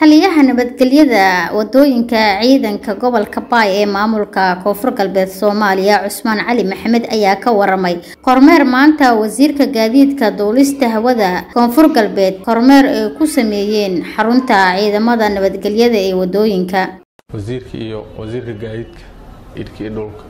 taliyaha nabadgelyada wadooyinka ciidanka gobolka baay ee maamulka koonfur galbeed soomaaliya cusmaan cali maxamed ayaa ka waramay kormeer maanta wasiirka gaadiidka duulista hawada koonfur galbeed kormeer ay ku sameeyeen xarunta ciidamada nabadgelyada ee wadooyinka wasiirka iyo wasiirka gaadiidka idhka iyo dhulka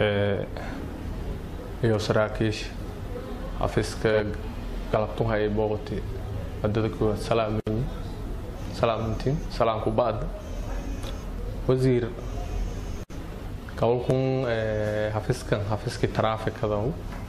iyo saraakiisha xafiiska galabtuha ay booqatay wadada koowaad salaameyn salaamantiin salaamku ba'da wasiir gobolkun xafiiskan xafiiskii taraafikada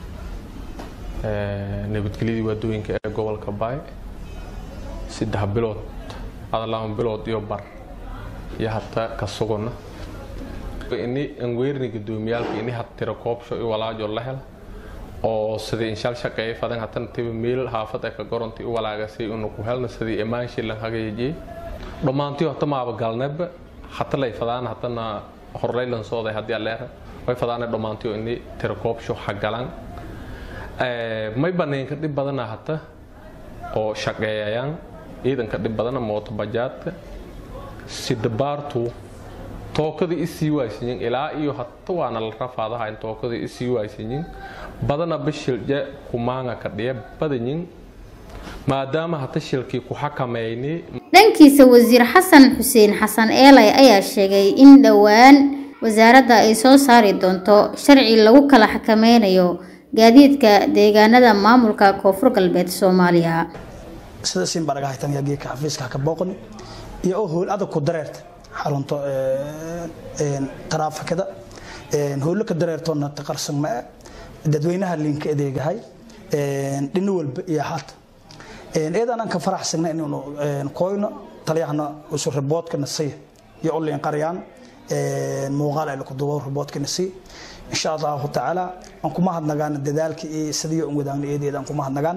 nabadgelyadii waadooyinka ee gobolka baay saddex bilood ada laba bilood iyo bar iyo hata ka sugana ini anweerni gudoomiyaalka ini had tira koobsho i walaajo la hela oo sidii inshaal shaqeeya fadan hatan tiba meel haafad ee ka goronti u walaagasay unu ku helna sidii imaanshin lan hagaajiyay dhammaantii hata maaba galneba hata lay fadaan hatana horlay lan sooday haddii aleera way fadaana dhammaantii ini tira koobsho hagalan may baneenka dhib badana hata oo shaqeeyayaan ciidanka dhib badana mooto bajaadka sidabaartu tookadii isii waaysanyin ilaa iyo hata waana la rafaadahayn tookadii isii waaysanyin badana bashilje kumaanga ka dhiya badanyin maadaama hata shilkii ku xakameynay dhankiisa wasiir xasan xuseen xasan eelay ayaa sheegay in dhowaan wasaaradda ay soo saari doonto sharci lagu kala xakameynayo gaadiidka deegaanada maamulka koonfur galbeed soomaaliya sida sinbaragahaytan geedka xafiiska ka booqan iyo oo howl adag ku dareerta xarunta taraafikada howlo ka dareertoona taqarsan ma dadweynaha liinka adeegahay dhino walba iyo haata eedaan aan ka faraxsagna inaynu koyno taliyahana usu riboodkana siya iyo u liin qaryaan muuqaal ay ku duubo riboodkana siya insha allahu tacaala aan kuma hadnagaan dadaalka iyo sidii aan wadaagna eedeeda aan kuma hadnagaan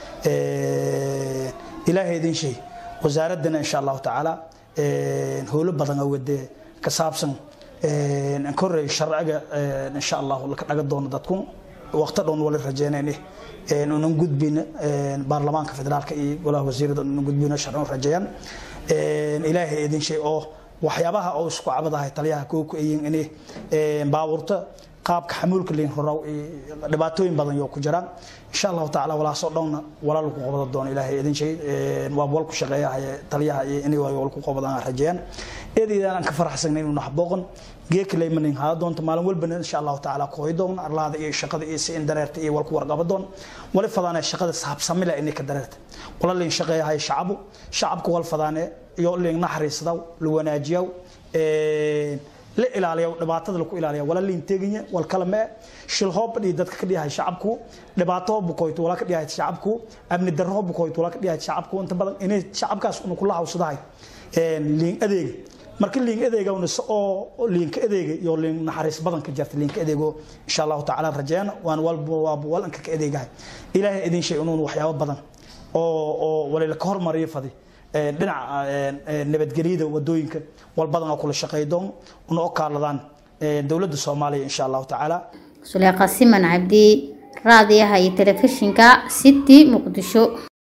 ilaahay idin shay wasaaradana insha allahu tacaala howlo badan oo wade ka saabsan korey sharciga insha allah laka dhaga doono dadku waqti dhown wali rajeynayne unan gudbina baarlamaanka federaalka iyo golaha wasiirada unan gudbina sharci rajeeyaan ilaahay idin shay oo waxyaabaha oo isku cabadahay taliyaha koo ku ayin inay baabuurta qaabka xamuulka liin rorow dhibaatooyin badan yoo ku jiraan insha allahu tacaala walaasoo dhowna walaal ku qabada doono ilaahay idin shay waa wal ku shaqeeyahay taliyaha iyo inay wal ku qabadaan rajeeyaan eedaydaan aan ka faraxsanay inuu naxbooqan geeka laymanin haa doonto maalin walbana insha allahu tacaala kooy doon arlaada iyo shaqada iyo si in dareerta iyo walku warqaba doon wali fadaane shaqada saabsamila inay ka dareerta wala liin shaqeeyahay shacabu shacabku wal fadaane iyo liin naxariisadaw la wanaajiyaw la ilaaliyo dhibaatada lagu ilaaliyo wala liin teeganya wal kala ma shil hoob dhii dadka ka dhiyahay shacabku dhibaato bukoyto wala ka dhiyahay shacabku amni darro bukoyto wala ka dhiyahay shacabku inta badan inay shacabkaas uu kula hawsadahay liin adeeg marka liin adeega uu oo liinka adeega iyo liin naxariis badan ka jirta liinka adeego insha Allah taala rajayna waan walba waa walanka ka adeegahay ilaahay idin shay inuu waxyaabo badan oo oo wali la hormariyo fadi dhinaca nabadgelyada wadooyinka walbadan oo kula shaqeydoon una oo kaaladaan dowladda soomaaliya insha allahu tacaala suleeqa siman cabdi raadiyaha iyo telefishinka city muqdisho